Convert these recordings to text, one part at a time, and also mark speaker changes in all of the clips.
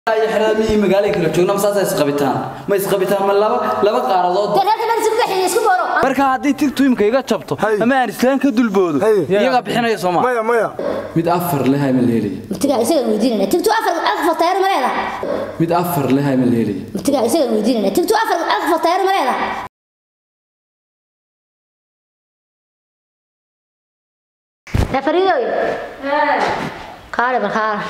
Speaker 1: xiraamihii magaalada kala joogna ma saasa isqabitaan ma isqabitaan ma laba laba qaaradood
Speaker 2: reerka meel isku bixiyay isku booro
Speaker 1: marka haddii tigtu imka iga jabto
Speaker 3: Hay.
Speaker 1: ama aan islaan ka dulboodo
Speaker 3: Hay.
Speaker 1: iyagaa bixinaya sooma
Speaker 3: maya maya
Speaker 1: mid afar leh ma la helaya
Speaker 2: matiga isaga weydiinayna tigtu afar afar taayar ma leedahay
Speaker 1: mid afar leh ma la helaya
Speaker 2: matiga isaga weydiinayna tigtu afar afar taayar ma leedahay Nafaridoy. Kaale barkaala.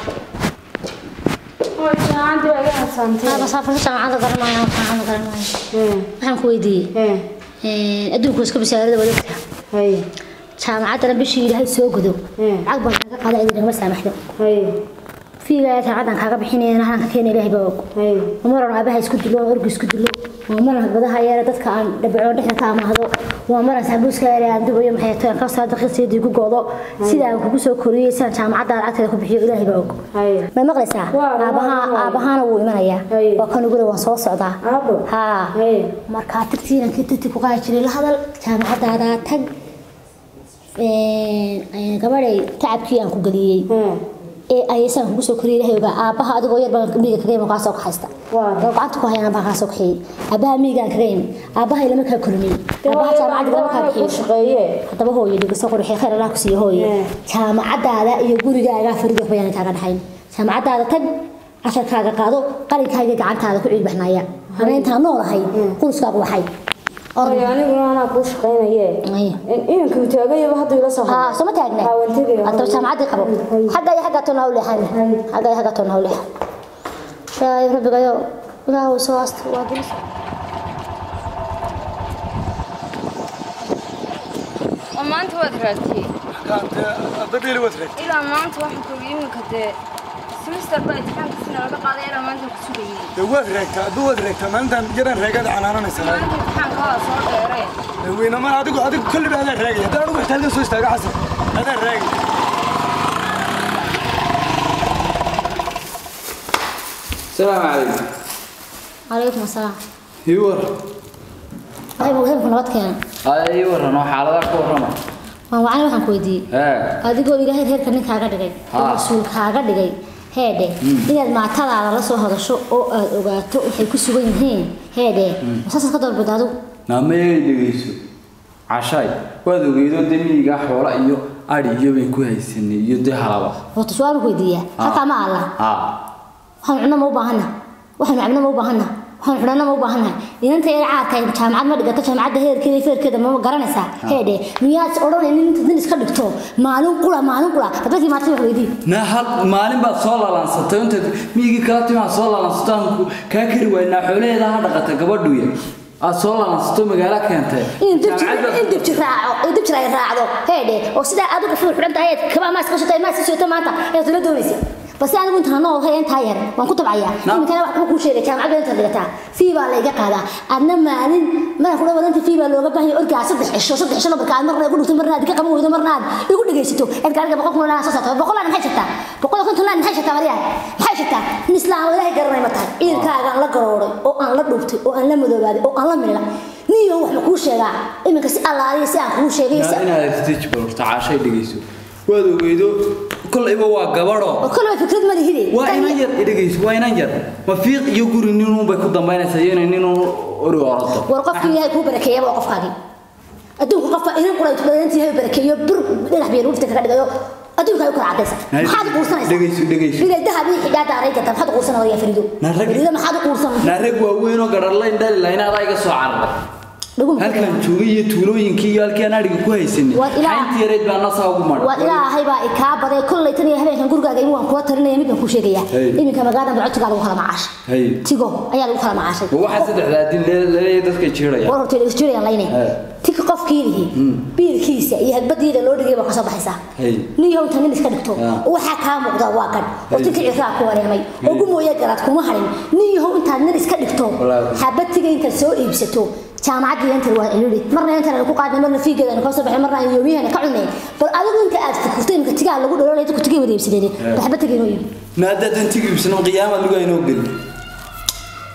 Speaker 2: Aba safar jaamacada garanaayo jaamacada garanaayo. Waxaan ku weydiiyey. Ee adduunku iska bisaarada wadagta. Jaamacadana bishii ilaahay soo godo. Lacag baan kaga qaaday idin ma saamaxdo. Fiigaa jaamacadan kaaga bixinayna halka keenay ilaahay baa og. Umaran aabaha isku dilo orgu isku dilo. Umaran badaha yara dadka aan dhabicoon dhexda ka amaahdo. Waa maran saabuuska yara aan dubayo maxay tahay ka soo daqiiqsiidii ku goodo. Sida aan kugu soo koriyay saan jaamacada lacagteeda ku bixiyo ilaahay baa og. Ma maqlaysaa? Aabaha aabahana wuu imanayaa. Waa kan ugu waan soo socdaa. Ha. Marka tigtiina kititi ku qaadi jiray la hadal jaamacadaada tag. Ee gabadhay tacabkii aan ku galiyay. ee aysan kugu soo koriyay ilaahay ogaa aabaha adigoo yar baan miiga kaga iman kaa soo kaxaysta oo gacanta ku hayaan baa kaa soo kaxeeyay aabaha miigaan kaga iman aabaha ilama kaa korinay aabaha jaamacadda lama kaa bixiyo haddaba hooyo dhigo soo qurxiy khayr allah ku siiyo hooyo jaamacadaada iyo gurigaaga farido waxba yaan kaaga dhaxayn jaamacadaada tag casharkaaga qaado qalinkaaga gacantaada ku ciilbaxnaya ana intaan noolahay quruskaagu waxay
Speaker 4: aniguna anaa kuu shaqaynaye inanka taagayaba hadda ila soo
Speaker 2: ها سو ما تاغنا انت جامعتي قبو حقا يا حقا تنو لحن حقا يا حقا تنو لحن شاي ربي يا لا هو سو است واجلس
Speaker 5: oo maanta waad raagtay
Speaker 3: dabiili wadre
Speaker 5: ilaa maanta waxaan ku iminka dee semester baa imtixaankiisina laga qaaday ilaa maanta ku sugayay
Speaker 3: dee waad reegtaa hadduu waad reegtaa maalintan yaraan reegada canaananaysa
Speaker 5: maanta imtixaanka waa soo dheereen
Speaker 3: weyna ma adigu adigu kolliba adaan raagaya haddaan anigu xitaa halkan soo istaaga xasan adaan raagaya
Speaker 1: salaamu calaykum
Speaker 2: عليكم السلام
Speaker 1: ii war
Speaker 2: هاي مو هيك نبات كان
Speaker 1: aa ii waran oo xaaladaha ka warrama
Speaker 2: ما وعنا waxaan ku weydiiyay
Speaker 1: ee
Speaker 2: adigoo ilaahay heerka ninkaaga dhigay oo
Speaker 1: Ha.
Speaker 2: masuul kaaga dhigay heedhe inaad maatadaada la soo hadasho oo aad ogaato waxay ku sugan yihiin heedhe masaas ka dalbada adigu
Speaker 1: naamayay dhegayso cashaay waad ogeydoo dee miyigaa xoola iyo adhi iyo bayn ku haysanay iyo dee halaba
Speaker 2: horta su'aal ku weydiiyaa halkaa ma alla
Speaker 1: haa
Speaker 2: waxaan cunno ma u baahana waxaan cabno ma u baahana waxaan xidhanno ma u baahanahay inanta yar caadka jaamacad ma dhigato jaamacadda heerkeeda iyo feerkeeda ma garanaysaa heedhe miyaad odhanaynin inta din iska dhigto maalin qura maalin qura dadkii maartay wax weydii
Speaker 1: na hal maalin baad soo lalansatay intaad miyigii kala timaa soo lalansato aan ku- kaa kari waynaa xoolaheeda ha dhaqata gabadhuya aad soo lalansato magaalo keentay
Speaker 2: in dibji
Speaker 1: Jaamacad baad-
Speaker 2: in dibji raaco in dibji ay raacdo heedhe oo sidaa adigu fuul xidhan tahay kaba ma iska shaqay ma iska shaqay maanta ee tula doonaysa bas anigu intaan noo hay intaa yar waan ku tabcayaa
Speaker 1: Naam.
Speaker 2: iminkana wax ku sheegay jaamacadda inta dhigataa fii baa la iga qaadaa adna maalin mana kula wadanta fii baa looga baahan yahay orgaa saddex cisho saddex cisho marka aad marna igu dhigto marna aad ka qaban weydo marna aad igu dhegaysato eed gaariga boqol kun lana soo saarto boqol lana maxay jirtaa boqol iyo konton lana maxay jirtaa maryaa maxay jirtaa in islaam ilaahay garanay ma tahay ciidankaagaan la garooray oo aan la dhuubtay oo aan la madoobaaday oo aan la milay niyo wax ma kuu sheegaa iminka si allaaliya si aan kuu sheegay si
Speaker 1: Naa inaad stage balorta caashay dhegayso waad ogeydo kolayba waa gabadho
Speaker 2: oo kale fikrad ma lihide
Speaker 1: waa inan yar dhegayso waa inan yar ma fiiq iyo guri ninuun bay ku dambaynaysaa iyo inay ninuu ori orodo
Speaker 2: war qofka ilaahay kuu barakeeyay waa qofkaagi adduunku qofka inan qura intuu badantii ilaahay barakeeyo bur dhinac biyo lugta kaga dhigayo adduunka ay u kala cadaysa maxaad u quursanaysaa
Speaker 1: dhegayso dhegayso
Speaker 2: ilaa dahab iyo xijaada aray gata maxaad u quursanaysaa yaa fariido
Speaker 1: Na rag-
Speaker 2: fariido maxaad u quursan
Speaker 1: naa rag waaweyn oo gararlayn dhali lahayn adaa iga soo cararay
Speaker 2: dhagu
Speaker 1: halkan joogay iyo tuulooyinkii iyo halkii aan adhiga ku haysanay
Speaker 2: Waa ilaa-
Speaker 1: xayntii yareyd baa nasaa ugu
Speaker 2: waa
Speaker 1: madhay
Speaker 2: ilaahay baa ikaa baday kollay tan iyo habeenkan gurigaaga imu waan kula talinaya mid baan kuu sheegaya
Speaker 1: Hey.
Speaker 2: iminka magaalada barcotigaa lagu kala macaashay
Speaker 1: Hey.
Speaker 2: tigo ayaa lagu kala macaashay
Speaker 1: ma waxaa saddexdaa din laleeyahay dadka jiiraya
Speaker 2: war horta ilas jirayaan layne
Speaker 1: Hey.
Speaker 2: tika qofkii lihi biilkiisa iyo hadbadiida loo dhigay baa kasoo baxaysaa
Speaker 1: Hey.
Speaker 2: niyow inta nin iska dhigto
Speaker 1: Ah.
Speaker 2: waxaa kaa muuqda waa kan oo
Speaker 1: Hey.
Speaker 2: tinka ciraa ku wareemay oo gumooya garaad kuma harin niyow intaad nin iska dhigto
Speaker 1: Wallaahi.
Speaker 2: habatiga intaad soo iibsato jaamacadii inta waa cilili marna intan ku qaadnay marna fiigeeda ka soo baxay marna aan yoomiyahana ka cunay bal adigu inta aad fikirtay imka tigaa lagu dhalolay dadku tigay wada iibsadeen habatiga inoo iib
Speaker 1: naadadan tigibsana qiyaamad lugaa inoo geli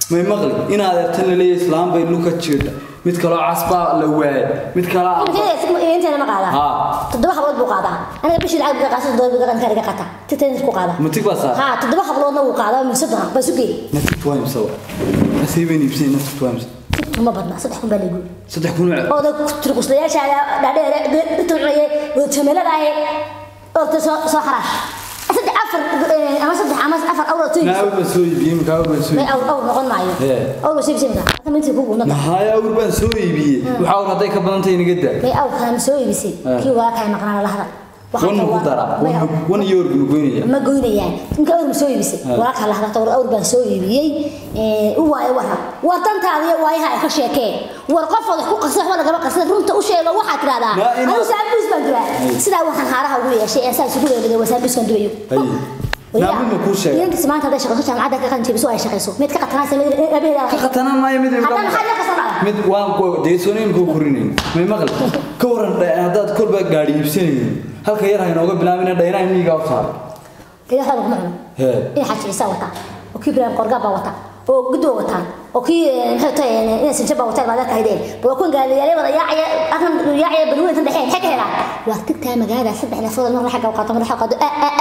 Speaker 1: may maqli in adeertan la leeyahay islaam bay luka jeeda mid kaloo casbaa la waayay mid kaloo
Speaker 2: intana ma qaadaa
Speaker 1: haa
Speaker 2: toddoba hablood buu qaadaa aniga bishii lacag biga qaasa toddoba biga qanka iga qata titan ku qaadaa
Speaker 1: matig baa saa
Speaker 2: haa toddoba habloodna wuu qaadaa min soddon baa isu geey
Speaker 1: natig waa imsa asii bay iibsay natig waa imsa
Speaker 2: uma badna saddex kun baa lagu
Speaker 1: saddex kun oo
Speaker 2: oo dad turkuslayaasha dhaadheer dhirtucnaye oo jameelada ahe oo ta soo soo xaraash saddex afar ama saddex ama afar awr oo tuyis
Speaker 1: naaw ba soo iibiyey makaaw baan soo
Speaker 2: may
Speaker 1: iibiyey
Speaker 2: awr awr noqon maayo
Speaker 1: Ee.
Speaker 2: awr waa siibsi minka hata mintii kugu nada
Speaker 1: mahaya awr baan soo iibiyey waxa awr hadday ka badan tahay inaga daa
Speaker 2: may awr kale soo iibisay
Speaker 1: Ee.
Speaker 2: kii waa kay maqnaa la hadal
Speaker 1: wan ma ku dara
Speaker 2: may awr
Speaker 1: wan iyo orgnu goynaya
Speaker 2: ma goynayaan ninka awr ma soo iibisay waa kala hadalta awr awr baan soo iibiyey ee u waayo wara war tantaada iyo waayaha ay ka sheekeen war qof wada ku qasay wax lagama qasay runta u sheego waxaa tiraahdaa
Speaker 1: Yaa ina-
Speaker 2: anigu saabis baan jiraa sidaa waxaan haaraha ugu yeeshay ee saa isugu weerarday waa saabis kan dubayo
Speaker 1: Haye. Naa mid ma kuu sheegay?
Speaker 2: inta maanta hadday shaqayso jaamacadda ka qalin jebiso ay shaqayso mid ka qatanaysa mid abeeda
Speaker 1: ka qatanaan maayo mid
Speaker 2: hadda maxaa ka qasanaya
Speaker 1: mid waan ku deesoonin ku korinayn may maqal ka waran dha- haddaad kolba gaadhi iibsanaynin halka yar ha inooga bilaabina dhaynaa miyiga u saar
Speaker 2: kaya xal kuma cuno
Speaker 1: hee
Speaker 2: in xajiisa wata oo kii bilaan qorga baa wata oo guddo wataan oo kii maxay tahay in sinjaba wata baad ka haydeen baa ku gaadiyay wada yaacay akan yaacay balweyn tan dhexeen xag helaan waa tigtaa magaalada saddex nafood mar xagga qaato mar xagga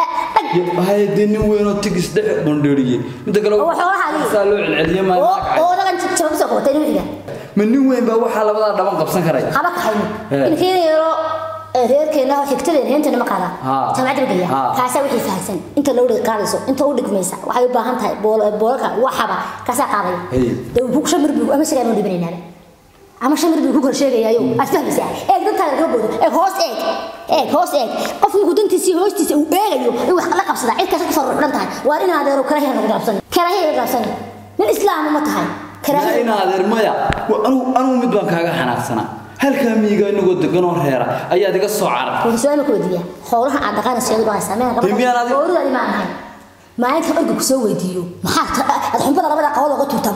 Speaker 1: haye dee nin weynoo tigis dhex bandheeriyey midda kale
Speaker 2: Oo xoolaha
Speaker 1: saa loo celceliye
Speaker 2: oo
Speaker 1: maayo
Speaker 2: oo dagan jabab soo qotay inuu iga
Speaker 1: ma nin weyn baa waxaa labadaa dhaban qabsan karay
Speaker 2: haba ka hayno
Speaker 1: Ee.
Speaker 2: in kii yaro reerkeena xigtadeen heentana ma qaada
Speaker 1: Haa.
Speaker 2: jaamacadda geeya
Speaker 1: Haa.
Speaker 2: kaasaa wixii fahamsan inta loo dhig qaadayso inta u dhigmaysa waxay u baahan tahay bool boolka waxaba kaasaa qaadayo
Speaker 1: Hey.
Speaker 2: dee uu shan mir buu ama sigaa noo dhibanaynaaba ama shan mir buu ku kor sheegayaayo aad fahmaysaa eeg dantaada kaga boodo eeg hoos eeg eeg hoos eeg qofku markuu dantiisii hoostiisa uu eegayo in wax la qabsadaa cid kasta ku farruuxdhan tahay waa in adeero karaahiya naga gaabsan karaahiya naga gaabsan nin islaama ma tahay
Speaker 1: yaa
Speaker 2: karaahiya
Speaker 1: in adeer maya wa- anigu anigu mid baan kaaga xanaaqsanaa halkaa miyiga inagoo deganoo reera ayaad iga soo carar
Speaker 2: wuxuu su-aal ku weydiiyaa howlaha aad dhaqanayso iyadu baa saameen
Speaker 1: Dee miyaan adiga-
Speaker 2: howlahaadi ma ahay maalinta orga ku soo weydiiyo maxaa ta- aad xumbada labada qabood uga tuurtaa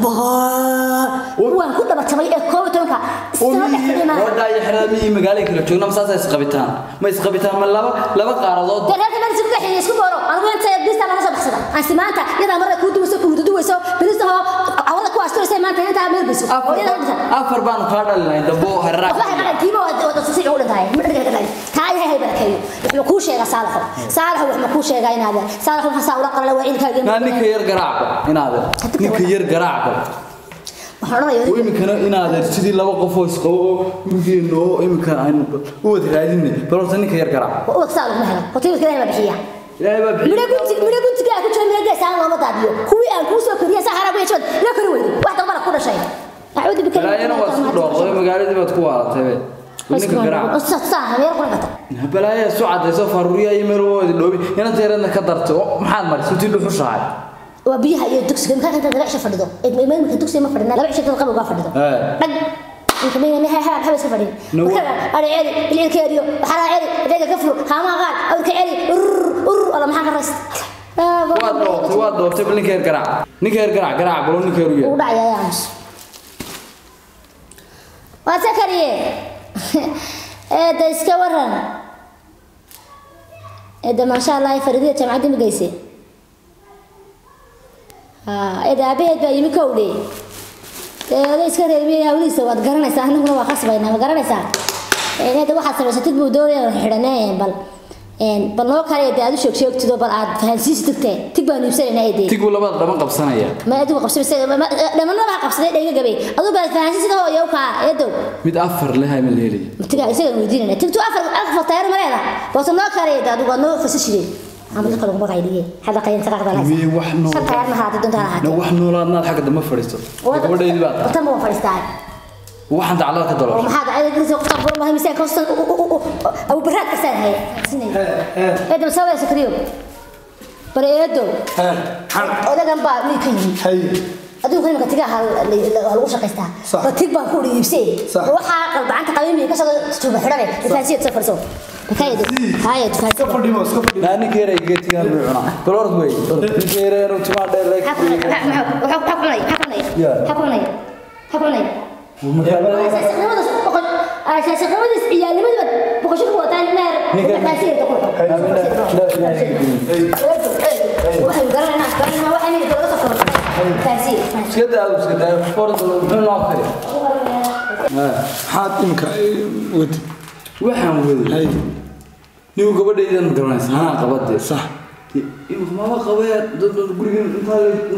Speaker 2: waan ku dhabatamay ee koob iyo tobanka isla dhex fadhiya maaha
Speaker 1: gabadha iyo xerada miyi magaalay kala joogna ma saasa isqabitaan ma isqabitaan ma laba laba qaaradood
Speaker 2: dee reerka meel isku dhexeeya isku booro anigu inta bista laga soo baxsada aan si maanta iyadaa marada kuu duwayso kuu duduwayso bilista hoo awada ku asturaysa maanta intaa meel biso oo iyada dhigta
Speaker 1: afar baanu kaa dhalinay dambo harraaq
Speaker 2: waxay ka dhigtiiba wada si u dhintahay ma dhiga dhigay taa yahay hay barakeeyo wuxuu kuu sheegaa saalaxo saalaxo wuxuu kuu sheegaa inaad saalaxo waxa saa ula qalala waa ilkaaga
Speaker 1: naa ninka yar garaacba inaadeer ninka yar garaacba
Speaker 2: waxaan odhanayaa
Speaker 1: oo iminkana inaadeer sidii laba qof oo isqabo oo gurigeena oo iminka aynu u wada raadinay bal horta ninka yar garaac
Speaker 2: waa saa lagu helo hoteelka ilaahay baa bixiya
Speaker 1: ilaahay baa bixiy
Speaker 2: midho gunti midho guntiga ku jira midho gees aan looma daadiyo kuwii aan kuu soo koriya sahara bay jod la kori weydo wax dambana ku dhashay acuudi bika
Speaker 1: balaayana waa isku dhooqday magaaladii baad ku waalatay be ninka garaac
Speaker 2: saa meel qura gata
Speaker 1: balaaya isu cadayso faruuriya iyo meel wada dhoobi inanta yareedna ka dartay oo maxaad marisay tii dhuxushahay
Speaker 2: waa biyaha iyo dugsiga markaa inta laba cisho fadhido ee marka dugsiga ma fadhina laba cisho qabow gaa fadhido
Speaker 1: Ee.
Speaker 2: dhag inta meena meha ha ha iska fadhin
Speaker 1: No.
Speaker 2: marka ari celi bililka eriyo waxaa celi adeega ka furo haama qaad awrka celi urur urur wala maxaa ka rayst
Speaker 1: waad dhoobtay waad dhoobtay bal ninka yar garaac ninka yar garaac garaac balo ninka yar u
Speaker 2: uu
Speaker 1: yar
Speaker 2: dhacaya yaamus waa sakariye eedda iska waran eedda maasha allah faridida jamcaddi ma geyse eedda aabaheed baa yimi kowdhe eeda iska reebiye hawlihiisa waad garanaysaa anaguna waa khasbaynaa ma garanaysaa eedda waxaad samaysatid buu doonaya xidhanee bal bal noo kale eedda aad u sheeg sheegtido bal aad fahansiisi tigtee tig baan iibsanaynaa eedee
Speaker 1: tig buu labada dhaban qabsanaya
Speaker 2: ma adigu qabsay dhamanada qabsaday dhayga gabay aduu baa fahansi sida hooyo ka eedow
Speaker 1: mid afar leh ama leelay
Speaker 2: matiga isaga weydiinayna tigtu afar afar tayar mareeda boos noo kale adigu noo fasishide ama dadka lagu magay dhigay hada qayn saqada la
Speaker 1: Mii wax nool.
Speaker 2: shan tayar ma haada dunta
Speaker 1: na
Speaker 2: lahaatay
Speaker 1: wax noolaadnaad xagga dambe fadhiisto gabadhaydii baa tahay
Speaker 2: tan buu fadhiistaa
Speaker 1: waxaan daclada ka
Speaker 2: oo
Speaker 1: dalooshay
Speaker 2: maxaad ay grisoo ku tabar ma miisaan ka hoosan abu baraad ka saan hay eedow sawir sakriyo bare eedow odagan baa mii ka yimi adduunka imika tigaha lagu shaqaystaa
Speaker 3: Sax.
Speaker 2: ba tig baan ku iibsay
Speaker 3: Sax.
Speaker 2: waxaa qalbacanta qabiimiga ka soo tuuba xidhane dufaansiya soo fadhiso bakaydo haya dufaansiya
Speaker 3: fadhiimo iska fadhiimo
Speaker 1: naa ninka yar ay geetigaan buu cunaa bal orod wey ninka yar ee timaa dheer leeg
Speaker 2: asaasiqnimadiis ciyaalnimadiiba boqoshada wataan meer dufaansiya waxay garanayna garanayna waxay mid laga soo furo dufaansiya
Speaker 1: iska daa iska daa horta muxuu noo kari
Speaker 3: maxaad imika wadi
Speaker 1: waxaan waday
Speaker 3: hay
Speaker 1: nigu gabadhaydan garanaysa anaa qabadee
Speaker 3: sax
Speaker 1: imika maba qabee dad guriga intaa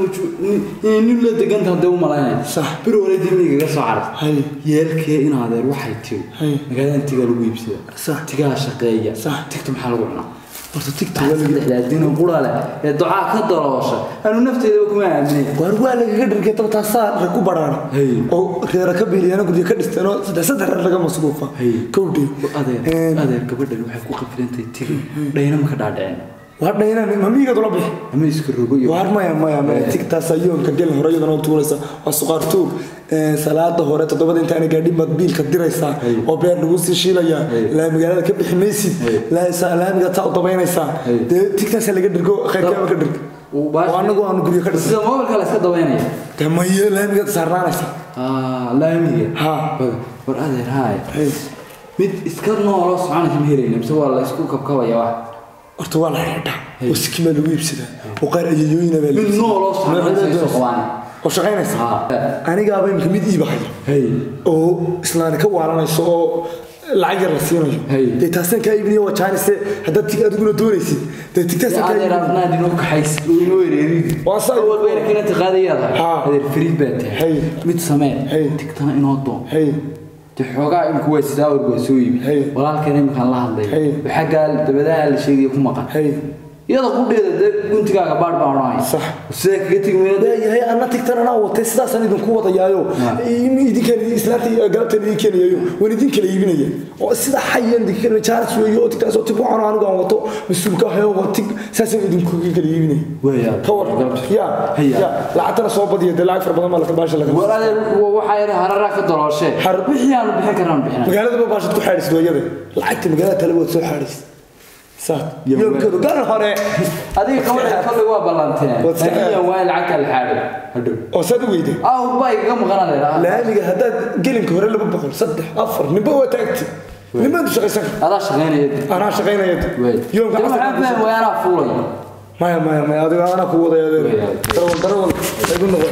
Speaker 1: nin la deganta hadee u malaynaya
Speaker 3: Sax.
Speaker 1: bir hore dimigaga soo caras
Speaker 3: hay
Speaker 1: yeelkee in adeer waxay tiri
Speaker 3: Hay.
Speaker 1: magaalada tigaa lagu iibsada
Speaker 3: Sax.
Speaker 1: tigaa shaqeeya
Speaker 3: Sax.
Speaker 1: tigta maxaa lagu cunaa
Speaker 3: horta tigta
Speaker 1: saddexdaadina qura leh ee ducaa ka daloosha anu nafteedaba kuma aaminay
Speaker 3: waar waa lagaga dhirgay daba taasaa rag ku baraana
Speaker 1: Hay.
Speaker 3: oo reera ka biiliyana guryo ka dhisteen oo saddex saddex reer laga masruufa
Speaker 1: Hay.
Speaker 3: kowdhi
Speaker 1: adeer adeer gabadhan waxay ku qafilantahay tigi dhayna ma ka dhaadhiceen
Speaker 3: waa dhaynaan mamiigad ula bixi
Speaker 1: ama iska rogo iyo
Speaker 3: waar maya maya maya tigtaas ayoonka gel hore iyadana u tuuraysa waa suqaar tuur Ee, salaada hore toddobada intaana gaadhin baad biilka diraysaa
Speaker 1: Hay.
Speaker 3: oo beer lagu sii shiilayaa
Speaker 1: Hay.
Speaker 3: laa magaalada ka bixi maysid
Speaker 1: Hay.
Speaker 3: laa sa- laamiga taa u dabaynaysaa
Speaker 1: Hay.
Speaker 3: dee tigtaasa laga dhirgo khayrkaaba ka dhirg
Speaker 1: Uu baash-
Speaker 3: oo anagu aanu guryo ka dhisay
Speaker 1: sida moobilka la iska dabaynaya
Speaker 3: dee maye laamiga saarnaanaysa
Speaker 1: Ah, laamiga
Speaker 3: Ha.
Speaker 1: War- war adeer haay
Speaker 3: Hay.
Speaker 1: mid iska nooloo soconaysa ma helayna mise waa la isku kabkabaya wax
Speaker 3: horta waa la xidhaa oo sikimaa lagu iibsadaa oo qaar ayayooyina baa la
Speaker 1: mid
Speaker 3: iibsadaa.
Speaker 1: nooloo soconaysa isoo qabaan
Speaker 3: oo shaqaynaysa
Speaker 1: Ha.
Speaker 3: anigaaba imika mid iibahaya
Speaker 1: hay
Speaker 3: oo islaani ka waalanayso oo lacag yar la siinayo
Speaker 1: Hay.
Speaker 3: dee taasaan kaa iibinaya waa jaanise haddaad tig adiguna doonaysid dee tigtaasaan kaa
Speaker 1: adeer
Speaker 3: iibinaya
Speaker 1: adnaa dhinoo kaxays inoo ereerid
Speaker 3: Waa saa-
Speaker 1: awal bayna kinanta qaadayaadahay
Speaker 3: Ha.
Speaker 1: adeer fariid baa tahay
Speaker 3: Hay.
Speaker 1: mid samee
Speaker 3: Hay.
Speaker 1: tigtana inoo doon
Speaker 3: hay
Speaker 1: dee xoogaa imika waa sidaa warg waa soo iibi
Speaker 3: Hay.
Speaker 1: walaalkeena iminkaan la hadlay
Speaker 3: Hay.
Speaker 1: xaggaa dabadaha la sheegaya ku maqan
Speaker 3: hay
Speaker 1: iyada qudheeda dee guntigaaga baadh baan odhanaya
Speaker 3: Sax.
Speaker 1: sidee kaga tegi mayna
Speaker 3: yahay anna tigtan anaa watay sidaasaan idinku wadayaayo idinkaan islaanta galabtaan idin keenayayo waan idin kala iibinaya oo sida xayaan idinka kala jaaris weeyo oo tigtaas oo tig waxaan anigu aan wato mas-uulka ahayo waa tig saasaan idinku kala iibinaya
Speaker 1: Weeyaa.
Speaker 3: ka war ya
Speaker 1: Haya.
Speaker 3: ya lacagtana soo badiya dee lacag fara badan baa laka baasha laga
Speaker 1: war adeer waxaa yidhi hararaa ka dalooshe
Speaker 3: Har-
Speaker 1: wixii aanu bixin karnaan bixina
Speaker 3: magaalada baashad ku xaadhisid wayada lacagta magaalada tale waad soo xaadhisid saa
Speaker 1: Yo,
Speaker 3: yoomkeedu gaar hore
Speaker 1: adiga gabadha kolley waa ballanteen
Speaker 3: Waad iska
Speaker 1: laakiin yaa waay lacagta la xaadhay hadhow
Speaker 3: oo saad u weyday
Speaker 1: ah urbaa igaga maqan adeer ah.
Speaker 3: laamiga haddaad gelinka hore laba boqol saddex afar ninba waa taagti ninbaad u shaqaysan
Speaker 1: adaa shaqaynaya
Speaker 3: anaa shaqaynaya
Speaker 1: wey
Speaker 3: yoomka
Speaker 1: dee maxaan
Speaker 3: casarka
Speaker 1: fahmi waaya anaa fuulay
Speaker 3: maya maya maya adiga anaa ku wadaya adeer darawal darawal igu noqon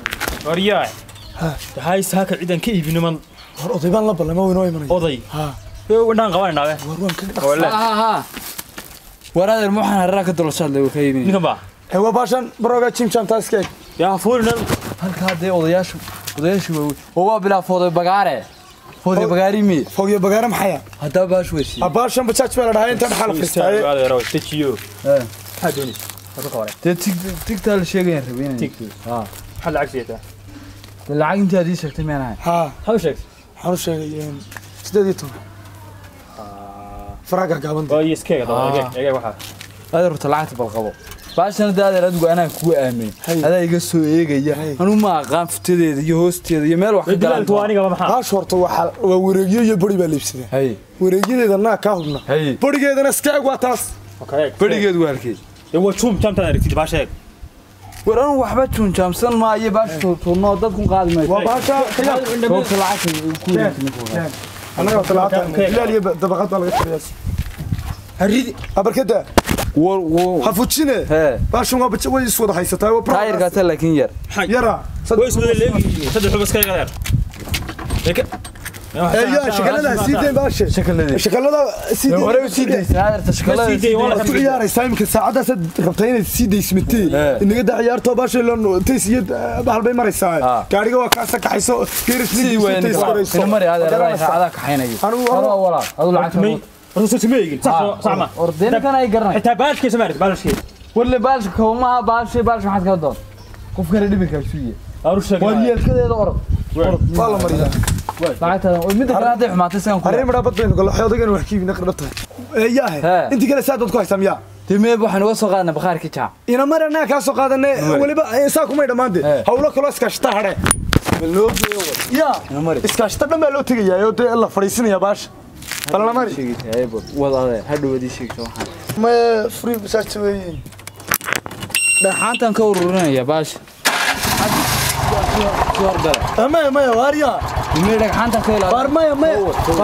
Speaker 6: waryaa waxaa isaaka ciidan ka iibin niman
Speaker 3: war oday baan la ballama waynoo imanaya
Speaker 6: oday
Speaker 3: ha
Speaker 6: indhaan qabanaynaade
Speaker 3: war waan ka
Speaker 1: war adeer maxaan hararaa ka dalooshaad le ka iibin
Speaker 6: ninkan baa
Speaker 3: ee waa baashan barooga jim jam taas keeg
Speaker 6: yaa fuulina
Speaker 1: halkaa dee odayaashu odayaashu waa oo waa bilaa fooday bagaare fooday bagaari mi
Speaker 3: fogyo bagaara maxaya
Speaker 1: haddaa baash weysi
Speaker 3: ha baashan bajaaj baa la dhahaa inta dhaxal fistaaye
Speaker 6: adeero dejiyo maxaa doonaysa waxba ka waray
Speaker 1: dee tig tigtaa la sheegayaan rabeen
Speaker 6: tig maxaa lacag siyataa
Speaker 1: dee lacag intii aad ii sheegtay meen ahay
Speaker 3: ha
Speaker 6: maxaa u sheegtay
Speaker 3: waxaan u sheegay sideed iyo toban faraaga gaabanta
Speaker 6: waa iyo iskeega daba egeeg egeeg waxaa
Speaker 1: adeer horta lacagta bal qabo baashana dee adeer adigu anaa kugu aamin
Speaker 3: Hay.
Speaker 1: adaa iga soo eegaya
Speaker 3: Hay.
Speaker 1: anuu ma aqaan futadeeda iyo hoosteeda iyo meel wax ka
Speaker 6: dilaalku waa
Speaker 1: galan
Speaker 6: anigaba maxaa
Speaker 3: baash horta waxaa waa wareegyo iyo bari baa la iibsadaa
Speaker 1: hay
Speaker 3: wareegyadeeda naa kaa hubna
Speaker 1: hay
Speaker 3: barigeedana iska eg waa taas
Speaker 6: okay
Speaker 1: berigeedu waa halkeed
Speaker 6: dee waa juum jaamtaan aragtid baa sheeg
Speaker 1: war anuu waxba juunjaamsan maayo baash tuurtuurnoo dadkun qaadi mayso
Speaker 3: waa baasha kayaa
Speaker 1: goobta lacagta ku wareegsan
Speaker 3: annaga talaatan ilaal iyo dabaqad baa laga tiriyaa haridi abarkada
Speaker 1: war war
Speaker 3: ha fujine
Speaker 1: hee
Speaker 3: baashan waa baja way is wada haysataa waa pro
Speaker 1: taayirkaata laakiin yar
Speaker 3: yara
Speaker 6: way iswada leegi saddex xubas ka adeer
Speaker 3: eeyaa shakalada ha sii dayn baashe
Speaker 1: shakaladii
Speaker 3: shakalada sii dayn
Speaker 1: hore u sii daysan adeerta shakalada
Speaker 6: sii day, walaal.
Speaker 3: waad ku ciyaaraysaa iminka saacadaasaad rabtaa inaad sii daysmatee
Speaker 1: Eh.
Speaker 3: inaga daa ciyaartoo baashay lano tays iyo bahal bay maraysaa
Speaker 1: Ah.
Speaker 3: gaariga waa kaasa kaxayso
Speaker 1: sidii weyn ina mari adeer adaa adaa kaxaynayo
Speaker 3: Anigu-
Speaker 1: Hore walaal adu lacagta
Speaker 6: may horta soo sameeyay sax sax ma
Speaker 1: ordeenkan ay garanay
Speaker 6: xitaa baashkiisa maarid baashkiisa
Speaker 1: warle baalsha kawmaha baalshay baalsha maxaad kala doon qof kale dhibinkaa suuye
Speaker 6: aru sheegay
Speaker 1: war yeelkadeeda orod
Speaker 3: waa la mariyaa
Speaker 1: lacagtaada oo midda kale hadday xumaatay sigan ku
Speaker 3: arrin midhaa bad baynu galo xoodagana wax kiibina qardha tahay eeyaahe
Speaker 1: He.
Speaker 3: intii kale saa dad ku haysaa miyaa
Speaker 1: timeeb waxaan uga soo qaadnay bakhaarkii jaam
Speaker 3: ina mar annaga kaa soo qaadanay weliba saa kumay dhammaante
Speaker 1: He.
Speaker 3: hawlo kaloo iskaashata hadhe ya
Speaker 1: ina mari
Speaker 3: iskaashata dhan baa loo tegayaa oo dee la fadhiisinaya baasha balna mari
Speaker 1: sheegitay aybo wad adeer hadhow adii sheegto waxaan
Speaker 3: ma free masaajta weeyiin
Speaker 1: dhaxaantan ka ururinaya baasha suwar gale
Speaker 3: maya maya waarya
Speaker 1: timee dhagxaantan ka ilaali
Speaker 3: waar maya maya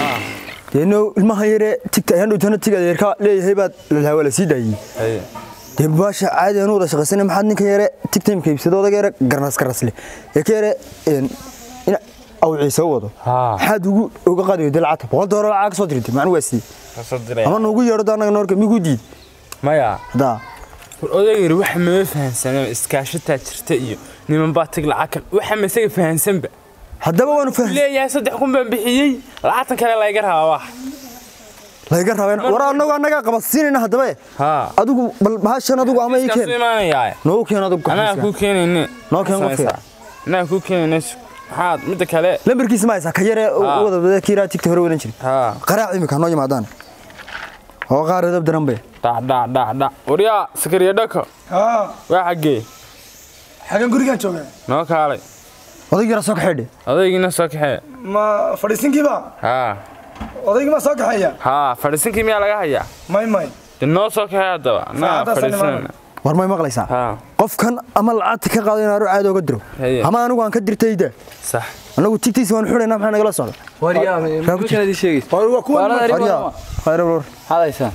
Speaker 7: deeno ilmaha yare tigta ayaan dhowtana tig adeerka leeyahay baad lalhaa waa la sii daayey dee baasha caadi anu wada shaqaysana maxaad ninka yare tigtimka iibsada odaga yare garnas garnasle ee ka yare een, in awciisa u wado
Speaker 8: Haa.
Speaker 7: maxaad ugu uga qaadayo dee lacagta boqol doolar lacag ka soo dirtay macnu waa siiyey
Speaker 8: kasoo diray
Speaker 7: ama nuugu yeedho anaga noorka migu diid
Speaker 8: maya
Speaker 7: haddaa
Speaker 8: war odayga waxa mama fahansana iskaashataa jirta iyo niman baa tag lacag kan waxa ma isaga fahansanba
Speaker 7: haddaba waanu fahmay
Speaker 8: leeyahay saddex kun baan bixiyey lacagtan kale layga rabaa wax
Speaker 7: layga rabeen war anagu annagaa qabadsiinayna haddaba eh.
Speaker 8: haa
Speaker 7: adigu bal bahashan adigu ama ii
Speaker 8: iskaasu
Speaker 7: keen
Speaker 8: imaanayaa
Speaker 7: noogu keen adigu
Speaker 8: anaa
Speaker 7: gaxaysiga.
Speaker 8: kuu keenayne
Speaker 7: Noo keen qofka.
Speaker 8: anaa kuu keenayne maxaad midda kale
Speaker 7: lambarkiisa ma haysaa ka yare u
Speaker 8: Haa.
Speaker 7: wada wada kiiraa tigta hore wadan jiray
Speaker 8: haa
Speaker 7: qaraac imika noo yimaadaan oo qaar edab daran bay
Speaker 8: dhac dhac dhac dhac waryaa sakariya dhako
Speaker 3: haa
Speaker 8: waa xaggee
Speaker 3: xagan gurigaan joogaa
Speaker 8: noo kaalay
Speaker 7: odag yara soo kaxeedhe
Speaker 8: odaygiina soo kaxee
Speaker 3: ma fadhiisinkiiba
Speaker 8: haa
Speaker 3: odaygii ma soo kaxeeya
Speaker 8: haa fadhiisinkii miyaa laga hayaa
Speaker 3: may may
Speaker 8: de noo soo kaxee haddaba naa
Speaker 3: Saacadaas
Speaker 8: fadhiisanana
Speaker 7: war may maqlaysaa
Speaker 8: haa
Speaker 7: qofkan ama lacagta ka qaado inaan caadi oga diro
Speaker 8: Haye.
Speaker 7: ama anigu aan ka dirtayda
Speaker 8: sax
Speaker 7: anagu tigtiisa waan xidhaynaa maxaa nagala socda
Speaker 1: waryaa ma kala idin sheegaysa
Speaker 3: waa kuwa
Speaker 1: Waalada
Speaker 7: Waryaa,
Speaker 1: arrimaha
Speaker 7: khayr war
Speaker 1: hadaysaan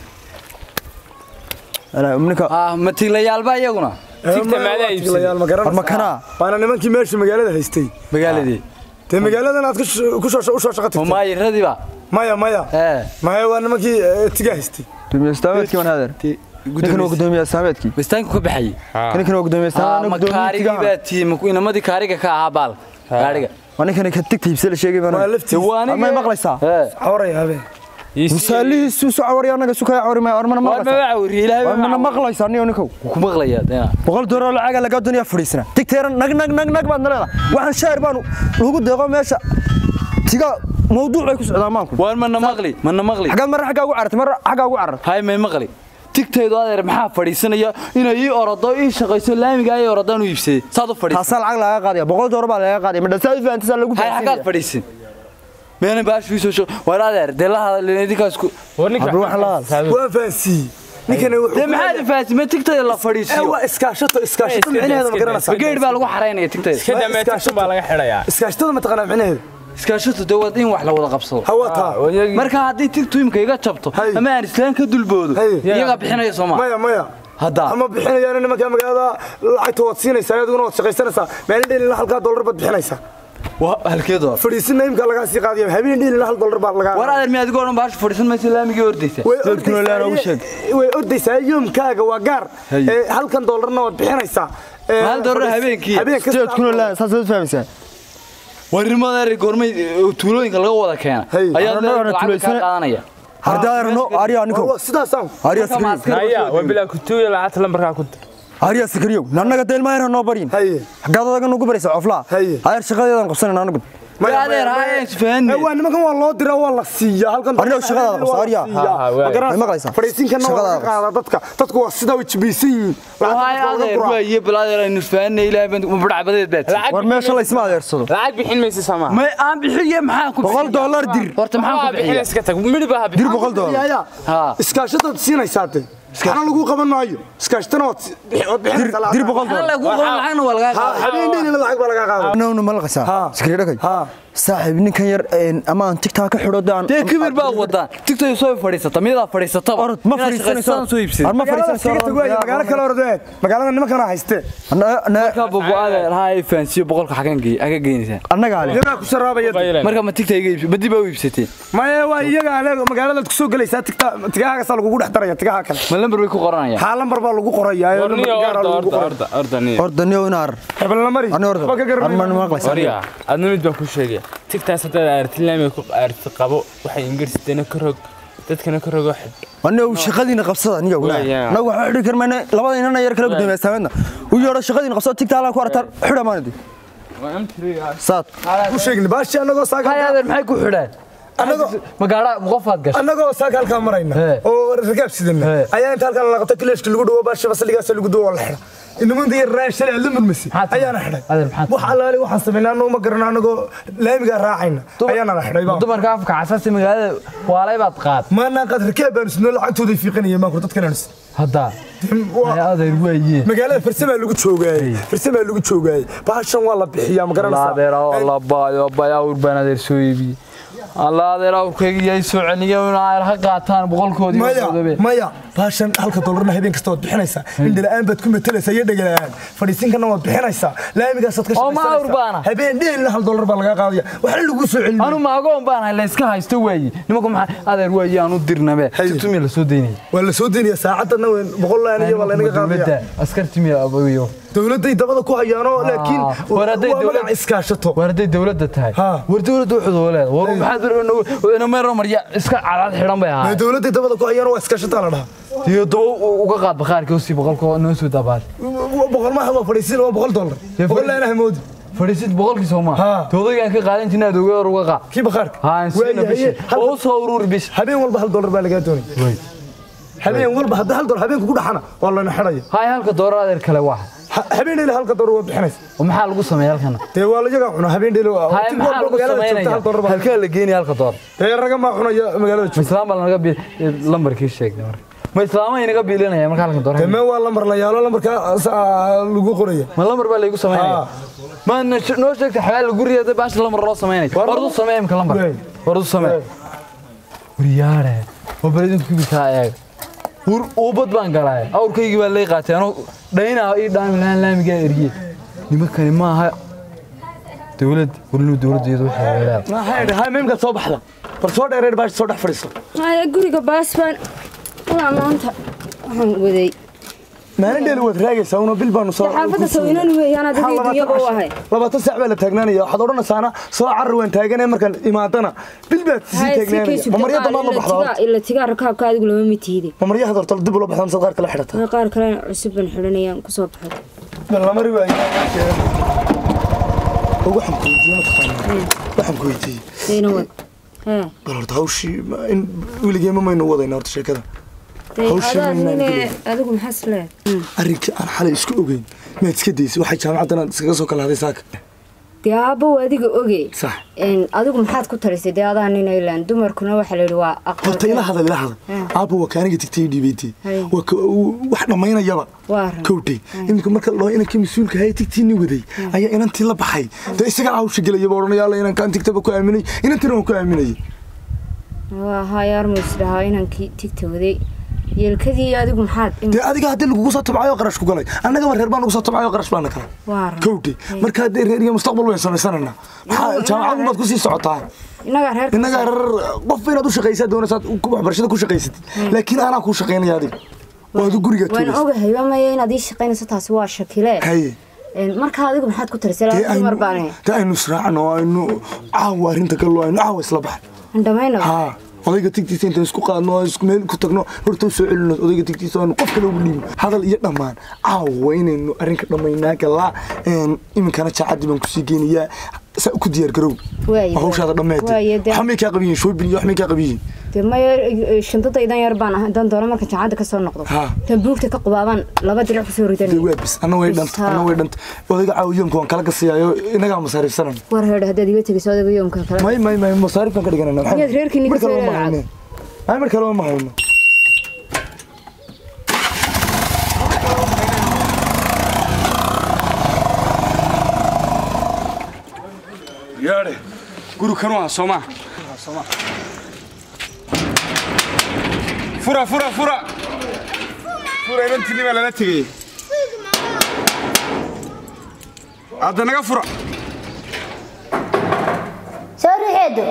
Speaker 7: Alaa, ninka
Speaker 1: ah ma tiglayaalba iyaguna
Speaker 8: tigta maadaa iibsaday
Speaker 3: ma
Speaker 7: war
Speaker 3: garanaysaa
Speaker 7: makanaa
Speaker 3: waana nimankii meesha magaalada haystay
Speaker 1: magaaladii
Speaker 3: dee magaaladan aad ku sh- ku soo u soo shaqo
Speaker 1: ma
Speaker 3: tagtay
Speaker 1: maayiradiiba
Speaker 3: maya maya
Speaker 1: ee
Speaker 3: maya waa nimankii eh, tiga haystay
Speaker 7: gudoomiye istaameedkii waan hadeer ninkan waa gudoomiye istaameedkii
Speaker 1: bistaanku ka baxayay
Speaker 7: kan ninkan waa gudoomiye istaameed
Speaker 1: ma kaarigii baa tiim inamadii kaariga ka ahaa baal gaariga
Speaker 7: waa ninkan ka tigta iibsada sheegay baan
Speaker 3: waa laftiisa
Speaker 1: waa aniga
Speaker 7: may maqlaysaa
Speaker 1: ee
Speaker 3: cawaraya habeen
Speaker 7: musaalihiisu soo cawariya anaga su kaya cawari maayo war mana
Speaker 1: war ma
Speaker 7: maqlaysaa
Speaker 1: wacawri ilaahay
Speaker 7: war mana maqlaysaa niyo ninkow
Speaker 1: ku maqlayaa deena
Speaker 7: boqol doolar lacaga lagaa duniya fadhiisana tigteeran nag nag nag nag baad naleeda waxaan shaar baanu lagu deeqo meesha tiga mawduuc bay ku socdaan maanku
Speaker 1: war mana maqli mana maqli
Speaker 7: xaggaad marra xaggaa ugu carartay marra xaggaa ugu carartay
Speaker 1: hay may maqli tigtaydu adeer maxaa fadhiisanaya inay ii orodo ii shaqayso laamiga ay orodaan u iibsaday saad u fadhiisay
Speaker 7: taasaa lacag laga qaadaya boqol doolar baa laga qaadaya madha saa fahantisaa lagu
Speaker 1: hay xaggaad fadhiisin meena baashu ii soo shaqo war adeer dee la hadalin idinkaas ku
Speaker 8: war ninka
Speaker 7: Abdul waxaan la hadlay.
Speaker 3: waan fahansiiyey ninkana wuxuu
Speaker 1: dee maxaad ifaasi ma tigtayda la
Speaker 3: Eh,
Speaker 1: fadhiisiyo
Speaker 3: waa iskaashato iskaashato micnaheeda ma garanaysaa
Speaker 1: geed baa lagu xaraynaya tigtayda
Speaker 8: iska dameetirsan baa laga xidhayaa
Speaker 3: iskaashatada ma taqaanaa micnaheeda
Speaker 1: iskaashato dee wad in wax la wada qabsado
Speaker 3: hawa taa
Speaker 1: marka haddii tigtu imka iga jabto
Speaker 3: Hay.
Speaker 1: ama aan islaan ka dulboodo
Speaker 3: Hay.
Speaker 1: iyagaa bixinaya sooma
Speaker 3: maya maya
Speaker 1: hadda
Speaker 3: ama bixinayaan nimanka magaalada lacagta waad siinaysaa adiguna waad shaqaysanaysaa maalin dheelina halkaa dollar baad bixinaysaa
Speaker 1: waa halkeedo
Speaker 3: fadhiisinna imka lagaa sii qaadiya habeen dheelina hal dollar baa lagaa
Speaker 1: war adeer mi adigoo dhan baashu fadhiisan maysa laamigii ordaysa
Speaker 3: way
Speaker 7: Dadkuna laan ugu sheeg.
Speaker 3: ordaysaa way ordaysaa yoomkaaga waa gaar
Speaker 1: Hay.
Speaker 3: Eh, halkan dollarna waad bixinaysaa Eh,
Speaker 1: Hal dollar
Speaker 3: fadhiis-
Speaker 1: habeenkii.
Speaker 3: habeen kasta
Speaker 7: sideed kuna laan saas fahmaysaa
Speaker 1: warimada adeer goormay eh, tuulooyinka laga wada keena
Speaker 3: Hay.
Speaker 1: ayaa
Speaker 7: Anna dhawrna
Speaker 1: lacag ka
Speaker 7: tuulaysana-
Speaker 1: qaadanaya
Speaker 7: hardaarno ariya ninkow
Speaker 3: Waa sidaasaan
Speaker 7: ariya
Speaker 1: Marka ma
Speaker 7: sikriyo
Speaker 1: askari
Speaker 8: haya waa bilaa kutuuya lacagta lambarkaa ku dir
Speaker 7: ariya sikriyo nannaga deelmaayna noo baryin
Speaker 3: haye
Speaker 7: xaggaad adaga nugu baraysa coflaa
Speaker 3: Haye.
Speaker 7: ayar shaqadeedan qabsanayna anagu
Speaker 1: Dee adeer haya isfahanne
Speaker 3: Eh, waa nimankan waa loo diraa waa la siiyaa halkan
Speaker 7: Arniyow shaqadaada qabso, Arya.
Speaker 8: Ha, ha, waa.
Speaker 7: May maqlaysaa?
Speaker 3: fadhiisinkana waa laga
Speaker 7: Shaqadaada
Speaker 3: qaadaa dadka dadku waa sidaa way jibaysan yihiin
Speaker 1: hay adeer waa iyo bal adeer aynu isfahanne ilaahay baan ma badhacbadeed baad
Speaker 8: lacag
Speaker 7: war meesha la isma adeersado
Speaker 8: lacag bixin maysa sama
Speaker 1: may aan bixiye maxaa ku
Speaker 7: boqol
Speaker 1: bixiya?
Speaker 7: dollar dir
Speaker 1: horta maxaan ku bixiya
Speaker 8: iska tag midhiba ha
Speaker 7: dir boqol dollar
Speaker 3: yaya
Speaker 1: ha
Speaker 3: iskaashadaad siinaysaa de waxna lagu qaban maayo iskaashatana waad si- waad
Speaker 7: dir
Speaker 3: bixinaysaa
Speaker 7: dir
Speaker 3: lacag.
Speaker 7: boqol
Speaker 1: Maxaa
Speaker 7: dollar
Speaker 1: lagu qoran lacagna waa lagaa qaadaa
Speaker 3: habeen dheelina lacag baa lagaa qaada
Speaker 7: nawna ma laqaysaa
Speaker 3: Ha.
Speaker 7: sikriyo dhagay
Speaker 3: Ha.
Speaker 7: saaxiib ninkan yar een, ama aan tigtaa ka xidho daan
Speaker 1: dee kibir baa wadaan tigtay soo fadhiisata miyadaa fadhiisataba
Speaker 7: orod ma fadhiisanayso
Speaker 1: soo iibsaday
Speaker 7: Ar ma
Speaker 3: magaalada iskaga tag waaye, magaalo kale
Speaker 7: fadhiisanayso
Speaker 3: ordeed magaalada nimankana haystee
Speaker 1: marka bobo adeer ha ay fahansiyo boqolka xagan geey aga geynaysaa
Speaker 7: annaga ale
Speaker 3: iyagaa ku sharaabaya de.
Speaker 1: marka ma tigta iga iibsa ma dib aa u iibsateen
Speaker 3: maya waa iyaga adeeg magaaladaad ku soo gelaysaa tigta tigahaasaa lagugu dhex daraya tigaha kale
Speaker 1: ma lambar bay ku qoranayaan
Speaker 3: haa lambar baa lagu qorayaa oo
Speaker 8: warniyo
Speaker 3: lambar gaara
Speaker 8: orda
Speaker 3: lagu
Speaker 8: orda
Speaker 3: qoray
Speaker 8: orda orda niyo
Speaker 7: orda niyo inaar
Speaker 3: hebelna mari
Speaker 7: ani orda
Speaker 3: Waxba ka garan
Speaker 7: arman ma maqlaysaa
Speaker 8: warya adna mid baan ku sheegaya tigtaas haddaad aarti laamiga ku aarti qabo waxay ingirisidana ka rog dadkana ka rogo xidh
Speaker 7: aniga shaqadiina qabsada aniga
Speaker 8: Waa, yaa.
Speaker 7: anagu waxaan xidhi karmayna labada inana yar kala gudoomiya saameedna u yeedho shaqadiina qabsada tigtaa alaan ku aragtaan xidha maanadi
Speaker 8: waa amtiriga
Speaker 7: saad
Speaker 3: ku sheegni baashi annagoo
Speaker 1: hay
Speaker 3: saaga
Speaker 1: adeer maxay ku xidhaan
Speaker 3: annagoo
Speaker 1: magaala qofaad gashay
Speaker 3: annagoo saaka halkaa marayna
Speaker 1: He.
Speaker 3: oo rakaab sidana
Speaker 1: He.
Speaker 3: ayaa inta halkan la qabta kileeshka lagu dhawo baashi basaligaas lagu dhawo la xidha inamada yar raan shalay aad la murmasi
Speaker 1: Maxaad
Speaker 3: ayaana xidhay
Speaker 1: Adeer, maxaad
Speaker 3: wax allaali waxaan samaynaa annagu ma garanaa annagoo laamigaa raacayna ayaana la xidhay baa
Speaker 1: dumarka afka casasi magaalada waalay baad qaad
Speaker 3: maanaan qaad rakaab baanu sidnoo lacagtooday fiiqanayeen maankur dadkan sid
Speaker 1: hadda hay adeer waaye
Speaker 3: magaalada farsamaa lagu joogaayey farsamaa lagu joogaayey baashan waa la bixiyaa ma garanaysaa
Speaker 1: adeer oo la baayo bayaa urbaan adeer soo iibiye alla adeer awrkayga yay soo celiya in ay ha qaataan boqolkoodii
Speaker 3: maya maya baashan halka dollarna habeen kasta waad bixinaysaa indhala-aan baad ku matalaysaa iyo dhegala-aan fadhiisinkana waad bixinaysaa laamigaasaad ka
Speaker 1: Oo ma awr baana?
Speaker 3: habeen dheelna hal dollar baa lagaa qaadaya waxna lagu soo celin
Speaker 1: anu maagoon baan hay la iska haysto weeye nimanku maxaa adeer weeye aan u dirnabe tumi la soo daynaya
Speaker 3: waa la soo deynaya saacadana boqol laan iyo waa laynaga qaadaya
Speaker 1: dowladda askartimi abayo
Speaker 3: dowladday dabada ku hayaano laakiin
Speaker 1: war hadday
Speaker 3: waa
Speaker 1: dowlad-
Speaker 3: magac iskaashato
Speaker 1: war hadday dowladda tahay
Speaker 3: Ha.
Speaker 1: war dowladda wuxuu leedahay war maxaad inameero marya iska cadad xidhan bay
Speaker 3: Ee,
Speaker 1: ahaay
Speaker 3: dowladday dabada ku hayaano waa iskaashataa la dhahaa
Speaker 1: iyo daba uga qaad bakhaarka usii boqolkoo noo soo dabaad
Speaker 3: boqol maaha waa fadhiisin waa boqol dollar
Speaker 1: Dee
Speaker 3: boqol
Speaker 1: fadhi-
Speaker 3: laan ahmoodi
Speaker 1: fadhiisid boqolkii soo maa
Speaker 3: Ha.
Speaker 1: toodagaan ka qaadan jirna aad uga hor uga qaad
Speaker 3: kii bakhaarka
Speaker 1: haa siina
Speaker 3: Waayahay,
Speaker 1: bishi
Speaker 3: hal-
Speaker 1: oo u soo ururi bishi
Speaker 3: habeen walba hal dollar baa lagaa doonaya habeen walba hadda hal dollar habeenka ku dhaxana waa lana xidhaya
Speaker 1: haay halka doorar adeer kale waa
Speaker 3: Ha- habeen dheeli halka dollar waa bixinaysa
Speaker 1: oo maxaa lagu sameeya halkana
Speaker 3: dee waa layaga cuna habeen dheeli waa
Speaker 1: haay
Speaker 3: tig
Speaker 1: maxaa
Speaker 3: walba
Speaker 1: lagu
Speaker 3: magaalada joogta hal dollar
Speaker 1: sameynaya
Speaker 3: baa
Speaker 1: halkaa la geenaya halka doorar
Speaker 3: dee raga maa cunaya magaalada joogta
Speaker 1: ma islaam baa lanaga bi lambarkii sheegay marka ma islaama inaga biilinaya marka halka
Speaker 3: dee
Speaker 1: doorar
Speaker 3: mee waa lambar la yaalo lambarka saa lagu qoraya
Speaker 1: ma lambar baa laygu sameynaya ma na- noo sheegta xabaal gurigeeda baash lambar loo sameynay
Speaker 3: War-
Speaker 1: war u samee imka lambar
Speaker 3: Wey.
Speaker 1: war u samee waryaare oo baladinku kibikaa eeg war uubad baan galay awrkaygii baa lay qaatay anoo dhaynaa ii dhaami lahaan laamigaa eriye nimankani maaha dowlad warinu dowladdeedu waxay leedahay
Speaker 3: hay meemka soo baxda bal soo dheereer baash soo dhex fadhiiso
Speaker 5: haya guriga baas baan waa maanta waxaan waday
Speaker 3: maalin dheeli waad raagaysaa una bil baanu soo
Speaker 5: xaafadda sawinan weeyaan adagii dunyaba u ahay
Speaker 3: labaatan saac baa la taagnaanaya waxaad odhanaysaana soo carar waan taaganay markaan imaadana bil baad sii
Speaker 5: haya si
Speaker 3: taagnaanaya
Speaker 5: kaysu
Speaker 3: mamarya damaad la baxdaa
Speaker 5: ila tigaa rakaabka adigu lama mitiide
Speaker 3: mamarya had horta dib ula baxdaa mise qaar kala xidhataa
Speaker 5: qaar kalena cusub baan xidhanayaan kusoo baxay
Speaker 3: bal la mari waayo waxaan ku weydiiyey mataqaanaa waxaan ku weydiiyey
Speaker 5: deyna wad hee
Speaker 3: bal horta hawshii ma- in weligeema maynu wadayna horta sheekada
Speaker 5: dey
Speaker 3: Hawshan
Speaker 5: adaa
Speaker 3: inaan
Speaker 5: nine
Speaker 3: gelin.
Speaker 5: adigu maxaa isleeyahay
Speaker 3: arrinkii aan xalay isku ogeyn maad iska daysay waxay jaamacaddan aad iskaga soo kala haday saaka
Speaker 5: dee aabbow adiga oge
Speaker 3: sax
Speaker 5: Een, adigu maxaad ku tarisay dee adaa nin ilaan dumarkuna waxaa la yidhi waa
Speaker 3: horta ila hadal ila hadal aabba waa kaaniga tigtay dhiibaytay
Speaker 5: Hay.
Speaker 3: waa ka- uu- wax dhammaynayaba
Speaker 5: waa ran
Speaker 3: kowtay iminka marka loo inankii mas-uulka haya tigtiini waday ayaa inantii la baxay dee isagaa hawsha gelayaba odhanaya alla inankaan tigtaba ku aaminay inantiina waan ku aaminayay
Speaker 5: waa hayaar muus dhahaa inankii tigta waday yeelkadii adigu maxaad im-
Speaker 3: dee adiga haddii lagugu soo tabcayo qarash ku galay annagaba reer baan ugu soo tabcayo qarash baana kala
Speaker 5: waa ran
Speaker 3: kowtay marka haddee reer iyo mustaqbal wayn samaysananaa maxaa jaamacadu maad kusii socotaa
Speaker 5: innagaa reerka
Speaker 3: innagaa reer qof inaad u shaqaysaa doonaysaad waxbarashada ku shaqaysatid laakiin anaa kuu shaqaynaya adiga waad u guriga
Speaker 5: waan
Speaker 3: tuulaysa
Speaker 5: ogahay waa maya inaad ii shaqaynayso taasi waa shakile
Speaker 3: haye
Speaker 5: Een, marka adigu maxaad ku tarisay
Speaker 3: dee
Speaker 5: laba dumar
Speaker 3: aynu
Speaker 5: baan
Speaker 3: dee aynu israacno aynu caawa arrinta gallo aynu caawa isla baxno
Speaker 5: andhamaynaba
Speaker 3: haa odayga tigtiisa intaan isku qaadno oo isku meel ku tagno horta u soo celino odayga tigtiisa aynu qof kale ugu dhiibno hadal iyo dhammaan caawa inaynu arrinka dhammaynaa galaa een, iminkana jaacadii baan kusii geynayaa saa ku diyaar garow
Speaker 5: Waaye,
Speaker 3: oo hawshaada dhammeed
Speaker 5: waaye, dee-
Speaker 3: waxmay kaa qabiyiin shoobin iyo waxmay kaa qabiyiin
Speaker 5: dee maya e, shantadaydan yar baan ahay dan doona marka jaacadda ka soo noqdo
Speaker 3: Ha.
Speaker 5: tan buugta ka qubaabaan laba dirac kusoo ridan
Speaker 3: dee waa bis anna way dhanta anna way dhanta odayga caawiyoonka waan kala gasiyaayo inagaa masaariifsanan
Speaker 5: war heedha haddaad iga tegayso odaga yoomka kale
Speaker 3: may may may masaariifkan ka dhiganana
Speaker 5: Miyaad reerkiinni ka soo
Speaker 3: ma
Speaker 5: leedahay?
Speaker 3: hayne ay mar kale ma hayno
Speaker 9: yaadhe guri kanu ah soo maa fura fura fura fura inantiinni baa lala tegey hadda naga fura
Speaker 2: soo riixeedo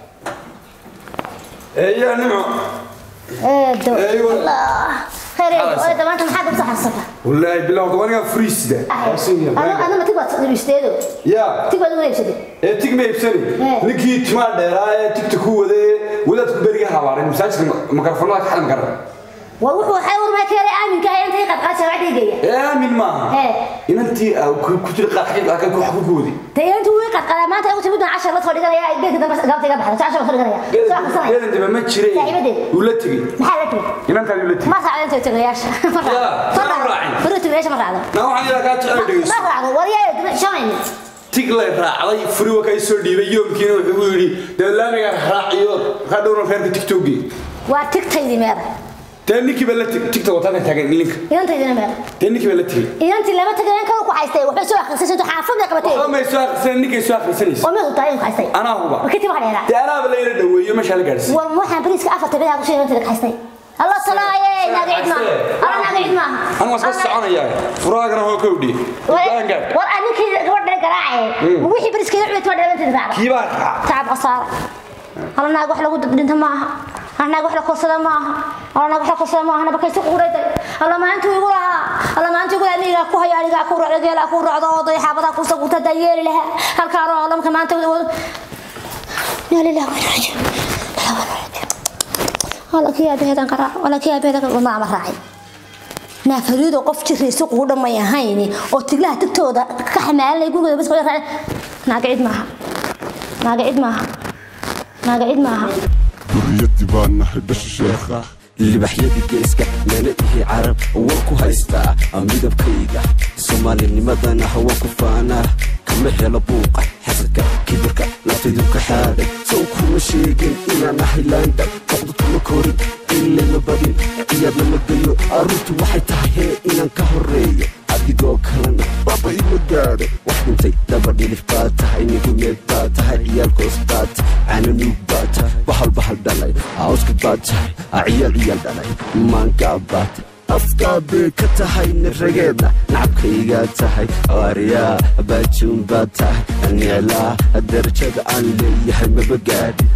Speaker 9: eeyaa nimco
Speaker 2: eedo
Speaker 9: Eeyo.
Speaker 2: allah khayreedo oo maanta maxaad u saxarsata
Speaker 9: wallaahi bilaw dabanigaa furiisida
Speaker 2: adama tig baad iibsateedo
Speaker 9: yaa
Speaker 2: tig baad uga iibsatay
Speaker 9: ee tig ma iibsani
Speaker 2: Eh.
Speaker 9: ninkii timaa dheeraa ee tigta ku wadee wadaadku beriga habaaray masaajidka makarafoonada ka xadan kara
Speaker 2: war wuxuu waxay warmaa keenay aaminka ah intay qadqaad shaabacdii geeya
Speaker 9: ee aamin maaha
Speaker 2: Ee.
Speaker 9: inantii aa ku ku jira qaadxig aa ku ku koodi
Speaker 2: dee intuu wii qadqadaa maanta ugu timid cashar la soo dhiganaya geedka dambe gaabta iga baxda cashar la soo dhiganaya soo akhrisanaya
Speaker 9: geedan dambe ma jire
Speaker 2: Saaxiibadeed.
Speaker 9: uu la tegey
Speaker 2: maxaa la tiri
Speaker 9: inantaadi uu la tegey
Speaker 2: ma raacdo intay tagayaasha ma
Speaker 9: Yaa,
Speaker 2: raacdo
Speaker 9: ma raacin.
Speaker 2: furu tagayaasha ma raacdo
Speaker 9: naa waxaan ilaa kaa jecel dhegeyso
Speaker 2: ma raacdo waryaa shamayni
Speaker 9: tig lay raacday furi waa kaa soo dhiibay yoomkiina wuxuu u yidhi dee laamiga raaciyo ka dhowna reerka tigtogii
Speaker 2: waa tigtaydi meeda
Speaker 9: dee ninkii baa la teg tigta wataana taagan ilinka
Speaker 2: inantaydina meel
Speaker 9: dee ninkii baa la tegey
Speaker 2: inantii lama tagay inanka ku haystay waxbay soo akhrisay soo xaafad bay qabatay
Speaker 9: waxba may soo akhrisan ninkay soo akhrisanaysa
Speaker 2: oo meel u tahay ku haystay
Speaker 9: anaa huba
Speaker 2: wakati wax dheeraa
Speaker 9: dee anaaba la ila dhaweeyo meeshaa la gaadhsiiy
Speaker 2: war waxaan bariiska afarta bilaha ku soo inantada ka haystay الله صلاة ناقع عدما الله ناقع عدما
Speaker 9: أنا واسكت سعنا يا فراغنا هو كودي
Speaker 2: وأنا كذا قبل قراعي وحي بريس كذا عملت مرة بنت تبعها
Speaker 9: كيبا
Speaker 2: تعب قصارى الله ناقع وحلا قد بنت معها أنا ناقع وحلا قصة معها الله ناقع وحلا قصة معها أنا بكيس قوريتي الله ما أنتوا يقولها الله ما أنتوا يقولها أني أكو هيا أني أكو رجال أكو رعد وضي حابة قصة قلت ديالي لها هل كانوا الله كمان أنتوا يا لله وين رجع لا وين رجع wala kii aabaheedan qaraa wala kii aabaheedan wadnaa ma raacay naafariido qof jiraysa ugu dhamay ahayn oo tiglaha tagtooda ka xamaalanay gurigooda bas qoyar naaga cid maaha naaga cid maaha naaga cid maaha
Speaker 10: duriyadii baan nahay basha sheekha
Speaker 11: libaxyadii geeska meele ihi carab waan ku haystaa midabkayga soomaalinimadana waan ku faanaa kama helo buuqa xasadka kibirka naftaydu ka xaaday sow kuma sheegin inaan ahay laanda boqdu kuma korin ilama badin ciyaadna ma geyo arrintu waxay tahay hee inaan ka horeeyo adigoo kalena
Speaker 10: baba ima gaadho
Speaker 11: wax dhintay daba dhilif baa tahay nigumeed baa tahay ciyaalkoos baa tahay cananuug baa tahay bahal bahal dhalay awska baa tahay ciyaal ciyaal dhalay maangaa baa tahay afkaa bay ka tahay nirageedna nacabkaygaa tahay aryaa baajuun baa tahay niclaa darajada aan leeyahay maba gaadhi